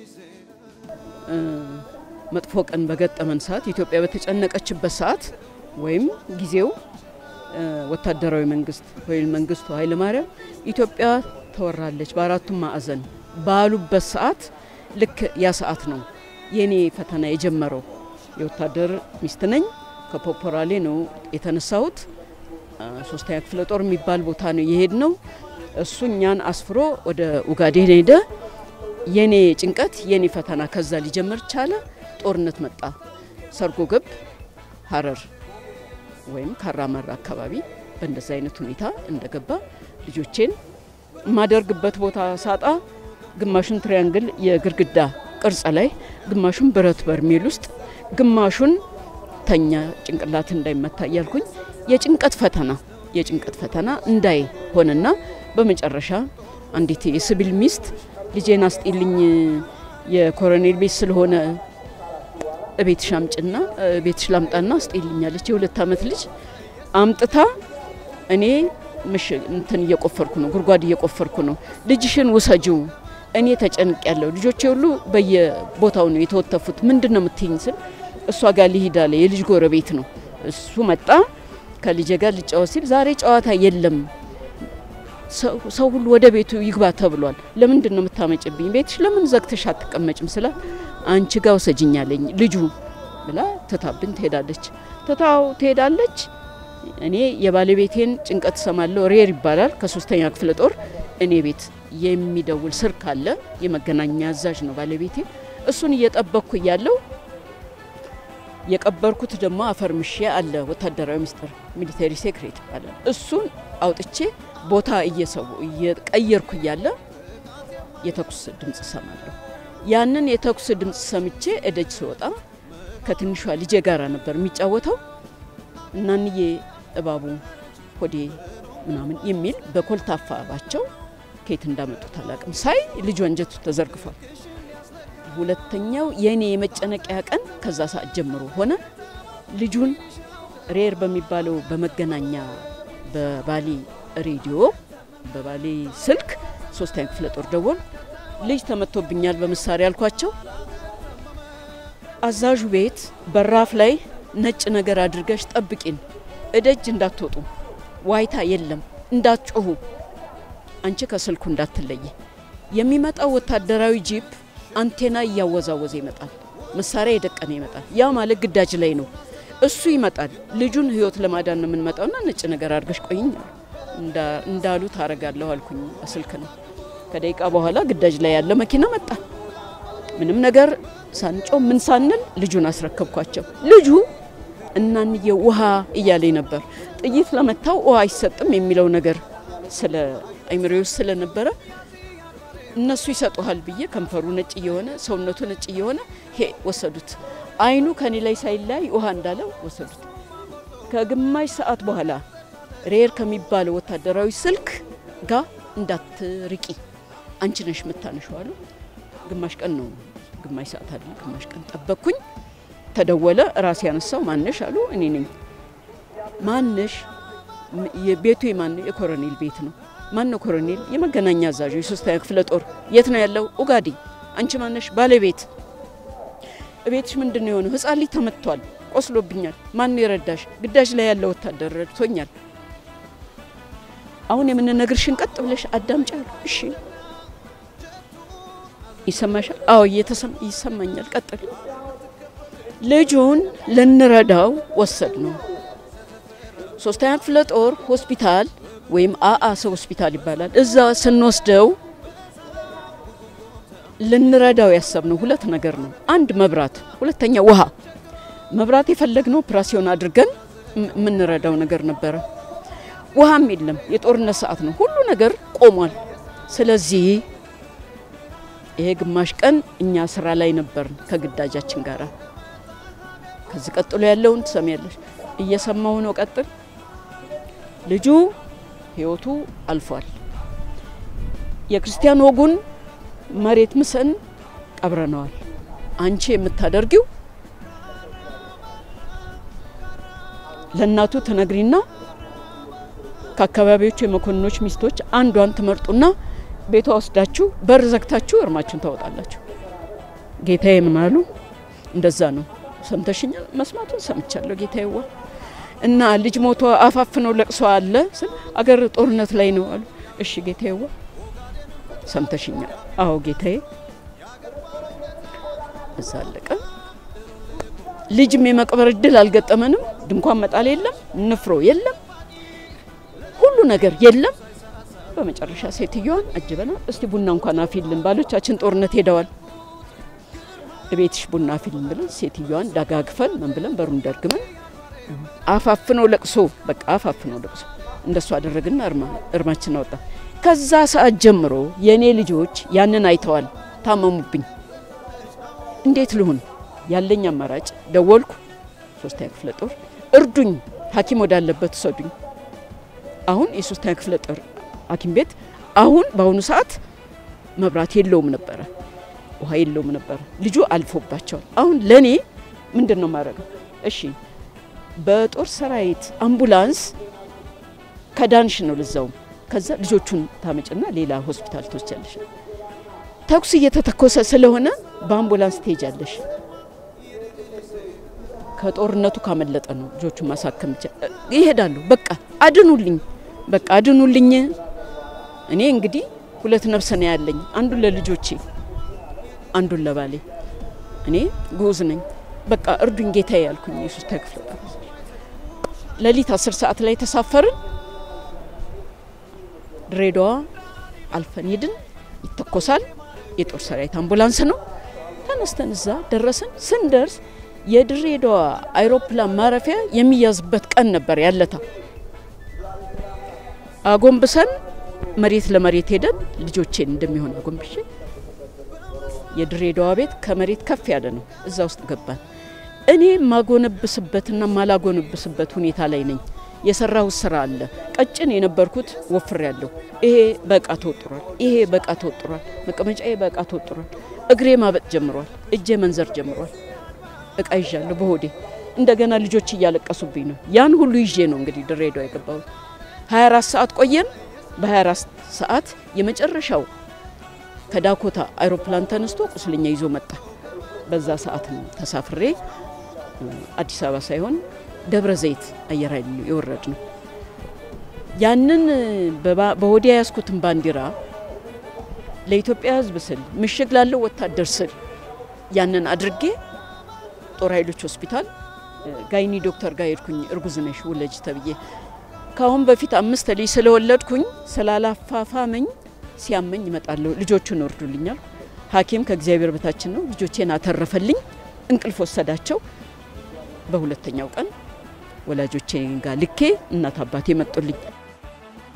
መጥፎ ቀን በገጠመን ሰዓት ኢትዮጵያ በተጨነቀችበት ሰዓት ወይም ጊዜው ወታደራዊ መንግስት ወይም መንግስቱ ኃይለ ማርያም ኢትዮጵያ ተወራለች በአራቱም ማዕዘን ባሉበት ሰዓት ልክ ያ ሰዓት ነው የኔ ፈተና የጀመረው። የወታደር ሚስት ነኝ። ከፖፖራሌ ነው የተነሳሁት። ሶስተኛ ክፍለ ጦር የሚባል ቦታ ነው የሄድ ነው። እሱ እኛን አስፍሮ ወደ ኡጋዴን ሄደ። የኔ ጭንቀት የኔ ፈተና ከዛ ሊጀምር ቻለ። ጦርነት መጣ። ሰርጎ ገብ ሀረር ወይም ካራመራ አካባቢ በእንደዛ አይነት ሁኔታ እንደገባ ልጆቼን የማደርግበት ቦታ ሳጣ ግማሹን ትሪያንግል የግድግዳ ቅርጽ ላይ፣ ግማሹን ብረት በርሜል ውስጥ፣ ግማሹን ተኛ ጭንቅላት እንዳይመታ እያልኩኝ የጭንቀት ፈተና የጭንቀት ፈተና እንዳይ ሆነና በመጨረሻ አንዲት የሲቪል ሚስት ልጄን አስጢልኝ የኮሎኔል ቤት ስለሆነ ቤትሽ አምጭና ቤትሽ ላምጣና አስጤልኛለች። የሁለት አመት ልጅ አምጥታ እኔ ምሽ እንትን እየቆፈርኩ ነው፣ ጉድጓድ እየቆፈርኩ ነው፣ ልጅሽን ውሰጂው፣ እኔ ተጨንቅ ያለው ልጆቼ ሁሉ በየቦታው ነው የተወተፉት፣ ምንድን ነው የምትይኝ ስል እሷ ጋር ሊሄድ አለ። የልጅ ጎረቤት ነው እሱ መጣ። ከልጄ ጋር ልጫወት ሲል ዛሬ ጨዋታ የለም ሰው ሁሉ ወደ ቤቱ ይግባ ተብሏል። ለምንድን ነው የምታመጭብኝ? ቤትሽ ለምን ዘግተሽ አትቀመጭም? ስላት አንቺ ጋር ውሰጅኝ አለኝ ልጁ ብላ ትታብን ትሄዳለች። ትታው ትሄዳለች። እኔ የባለቤቴን ጭንቀት ሰማለሁ። ሬር ይባላል ከሶስተኛ ክፍለ ጦር እኔ ቤት የሚደውል ስር ካለ የመገናኛ አዛዥ ነው ባለቤቴ። እሱን እየጠበቅኩ እያለው የቀበርኩት ደግሞ አፈር ምሼ አለ ወታደራዊ ምስጢር ሚሊተሪ ሴክሬት ይባላል። እሱን አውጥቼ ቦታ እየሰው እየቀየርኩ እያለ የተኩስ ድምጽ ሰማለሁ። ያንን የተኩስ ድምጽ ሰምቼ እደጅ ስወጣ ከትንሿ ልጄ ጋር ነበር የሚጫወተው። እናንዬ እባቡ ሆዴ ምናምን የሚል በኮልታፋ ባቸው ከየት እንዳመጡት አላቅም። ሳይ ልጁ አንጀቱ ተዘርግፏል። ሁለተኛው የእኔ የመጨነቂያ ቀን ከዛ ሰዓት ጀምሮ ሆነ። ልጁን ሬር በሚባለው በመገናኛ በባሌ ሬዲዮ በባሌ ስልክ ሶስተኛ ክፍለ ጦር ደወል ልጅ ተመቶብኛል በመሳሪያ አልኳቸው። አዛዡ ቤት በራፍ ላይ ነጭ ነገር አድርገሽ ጠብቂን፣ እደጅ እንዳትወጡ፣ ዋይታ የለም፣ እንዳትጮሁ፣ አንቺ ከስልኩ እንዳትለይ። የሚመጣው ወታደራዊ ጂፕ አንቴና እያወዛወዘ ይመጣል፣ መሳሪያ የደቀነ ይመጣል። ያ ማለት ግዳጅ ላይ ነው። እሱ ይመጣል። ልጁን ህይወት ለማዳን ነው የምንመጣውና ነጭ ነገር አድርገሽ ቆይኝ እንዳሉ ታረጋለሁ አልኩኝ። በስልክ ነው። ከደቂቃ በኋላ ግዳጅ ላይ ያለ መኪና መጣ። ምንም ነገር ሳንጮ ምን ሳንል ልጁን አስረከብኳቸው። ልጁ እናንዬ ውሃ እያለኝ ነበር። ጥይት ለመታው ውሃ አይሰጥም የሚለው ነገር ስለ አይምሬ ውስጥ ስለነበረ እነሱ ይሰጡሃል ብዬ ከንፈሩ ነጭ እየሆነ ሰውነቱ ነጭ እየሆነ ሄ ወሰዱት። አይኑ ከኔ ላይ ሳይላይ ውሃ እንዳለው ወሰዱት። ከግማሽ ሰዓት በኋላ ሬር ከሚባለው ወታደራዊ ስልክ ጋር እንዳትርቂ አንቺ ነሽ የምታነሺው አሉ። ግማሽ ቀን ነው ግማሽ ሰዓት አለ ግማሽ ቀን ጠበቅኩኝ። ተደወለ። ራሴ ያነሳው ማነሽ አሉ። እኔ ነኝ። ማነሽ? ቤቱ የማን ነው? የኮሎኔል ቤት ነው። ማን ነው ኮሎኔል? የመገናኛ አዛዡ የሶስተኛ ክፍለ ጦር። የት ነው ያለው? ኡጋዴ። አንቺ ማነሽ? ባለቤት። ቤትሽ ምንድን ነው የሆነው? ህጻን ልጅ ተመቷል፣ ቆስሎብኛል። ማን የረዳሽ? ግዳጅ ላይ ያለ ወታደር ረድቶኛል። አሁን የምንነግርሽን ቀጥ ብለሽ አዳምጪ አሉ። እሺ ይሰማሻል? አዎ ይሰማኛል። ቀጥል። ልጁን ልንረዳው ወሰድ ነው። ሶስተኛ ክፍለ ጦር ሆስፒታል ወይም አአሰ ሆስፒታል ይባላል። እዛ ስንወስደው ልንረዳው ያሰብነው ሁለት ነገር ነው። አንድ መብራት፣ ሁለተኛ ውሃ። መብራት የፈለግነው ኦፕራሲዮን አድርገን የምንረዳው ነገር ነበረ። ውሃም የለም። የጦርነት ሰዓት ነው። ሁሉ ነገር ቆሟል። ስለዚህ ይሄ ግማሽ ቀን እኛ ስራ ላይ ነበርን ከግዳጃችን ጋር። ከዚህ ቀጥሎ ያለውን ትሰሚያለሽ። እየሰማው ነው። ቀጥል። ልጁ ህይወቱ አልፏል። የክርስቲያን ወጉን መሬት ምሰን ቀብረነዋል። አንቺ የምታደርጊው ለእናቱ ትነግሪና ከአካባቢዎቹ የመኮንኖች ሚስቶች አንዷን ትመርጡና ቤቷ ወስዳችሁ በር ዘግታችሁ እርማችሁን ታወጣላችሁ። ጌታዬ ምን አሉ? እንደዛ ነው ሰምተሽኛል? መስማቱን ሰምቻለሁ ጌታዬዋ። እና ልጅ ሞቶ አፋፍነው ለቅሶ አለ ስል አገር ጦርነት ላይ ነው አሉ። እሺ ጌታዬዋ ሰምተሽኛል? አዎ ጌታዬ። እዛ አለቀ። ልጅም የመቅበር እድል አልገጠመንም። ድንኳን መጣል የለም፣ ንፍሮ የለም፣ ሁሉ ነገር የለም። በመጨረሻ ሴትዮዋን አጅበናል። እስቲ ቡና እንኳን አፊልን፣ ባሎቻችን ጦርነት ሄደዋል፣ እቤትሽ ቡና አፊልን ብለን ሴትዮዋን ዳጋግፈን ምን ብለን በሩን ደርግመን አፋፍነው ለቅሶ በቃ አፋፍነው ለቅሶ እንደሱ አደረግና እርማችን አወጣ። ከዛ ሰዓት ጀምሮ የእኔ ልጆች ያንን አይተዋል፣ ታመሙብኝ። እንዴት ልሁን? ያለኝ አማራጭ ደወልኩ። ሶስተኛ ክፍለ ጦር እርዱኝ፣ ሐኪም ወዳለበት ሰዱኝ። አሁን የሶስተኛ ክፍለ ጦር ሐኪም ቤት አሁን በአሁኑ ሰዓት መብራት የለውም ነበረ፣ ውሃ የለውም ነበረ። ልጁ አልፎባቸዋል። አሁን ለእኔ ምንድን ነው ማድረገው? እሺ በጦር ሰራዊት አምቡላንስ ከዳንሽ ነው ልዛውም። ከዛ ልጆቹን ታመጭና ሌላ ሆስፒታል ትወስጃለሽ። ተኩስ እየተተኮሰ ስለሆነ በአምቡላንስ ትሄጃለሽ። ከጦርነቱ ካመለጠ ነው ልጆቹን ማሳከም ይሄዳሉ። በቃ አድኑልኝ፣ በቃ አድኑልኝ። እኔ እንግዲህ ሁለት ነፍስ ነው ያለኝ፣ አንዱን ለልጆቼ፣ አንዱን ለባሌ። እኔ ጉዝ ነኝ። በቃ እርዱኝ ጌታዬ ያልኩኝ የሶስተኛ ክፍለ ጦር ሌሊት አስር ሰዓት ላይ ተሳፈርን። ድሬዳዋ አልፈን ሄድን። ይተኮሳል። የጦር ሰራዊት አምቡላንስ ነው። ተነስተን እዛ ደረስን። ስንደርስ የድሬዳዋ አይሮፕላን ማረፊያ የሚያዝበት ቀን ነበር ያለታ። አጎንብሰን መሬት ለመሬት ሄደን ልጆቼን እንደሚሆን አጎንብሼ የድሬዳዋ ቤት ከመሬት ከፍ ያለ ነው። እዛ ውስጥ ገባን። እኔ ማጎነብስበትና ማላጎነብስበት ሁኔታ ላይ ነኝ። የሰራሁት ስራ አለ። ቀጭን የነበርኩት ወፍር ያለሁ። ይሄ በእቃ ተወጥሯል፣ ይሄ በእቃ ተወጥሯል፣ መቀመጫዬ በእቃ ተወጥሯል። እግሬ ማበጥ ጀምሯል፣ እጄ መንዘር ጀምሯል። እቃ ይዣለሁ በሆዴ። እንደገና ልጆች እያለቀሱብኝ ነው። ያን ሁሉ ይዤ ነው እንግዲህ ድሬዳዋ የገባሁት። 24 ሰዓት ቆየን። በ24 ሰዓት የመጨረሻው ከዳኮታ አይሮፕላን ተነስቶ ቁስለኛ ይዞ መጣ። በዛ ሰዓት ነው ተሳፍሬ አዲስ አበባ ሳይሆን ደብረ ዘይት አየር ኃይል የወረድ ነው። ያንን በወዲ ያዝኩትን ባንዲራ ለኢትዮጵያ ሕዝብ ስል ምሽግ ላለው ወታደር ስል ያንን አድርጌ ጦር ኃይሎች ሆስፒታል ጋይኒ ዶክተር ጋር ሄድኩኝ። እርጉዝ ነሽ ውለጅ ተብዬ ከአሁን በፊት አምስት ልጅ ስለወለድኩኝ ስላላፋፋመኝ ሲያመኝ ይመጣለሁ ልጆቹን እርዱልኛል። ሐኪም ከእግዚአብሔር በታችን ነው። ልጆቼን አተረፈልኝ። እንቅልፍ ወሰዳቸው። በሁለተኛው ቀን ወላጆቼ ጋር ልኬ እናት አባቴ መጡልኝ።